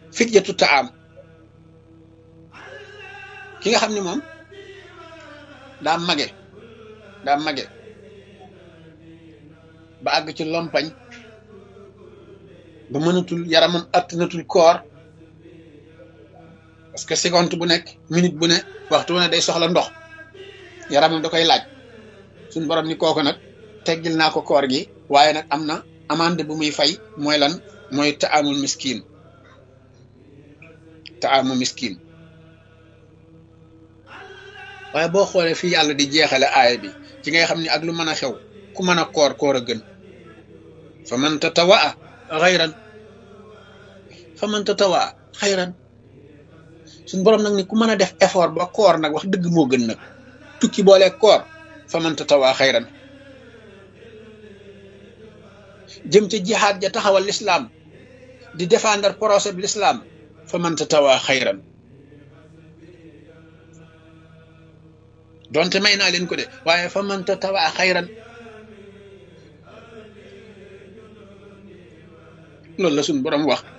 fidyatu taam ki nga xam ni moom daa mage daa mage ba àgg ci lompañ ba mënatul yaramam attanatul koor parce que seconde bu nekk minute bu ne waxtu bu ne day soxla ndox yaramam da koy laaj suñ borom ni kooku nag teggil naa ko koor gi waaye nag am na amande bu muy fay mooy lan mooy taamul miskin taamu miskin waaye boo xoolee fii yàlla di jeexale aaya bi ci ngay xam ni ak lu mën a xew ku mën a koor koor a gën fa man tatawaa xayran fa man tatawaa xayran suñ borom nag ni ku mën a def effort ba koor nag wax dëgg moo gën nag tukki boole koor fa man tatawaa xayran jëm ca jihaad ja taxawal lislaam di défendre procès bi lislaam fa man tatawaa xayran donte may naa leen ko de waaye fa man tatawaa xayran loolu la suñ borom wax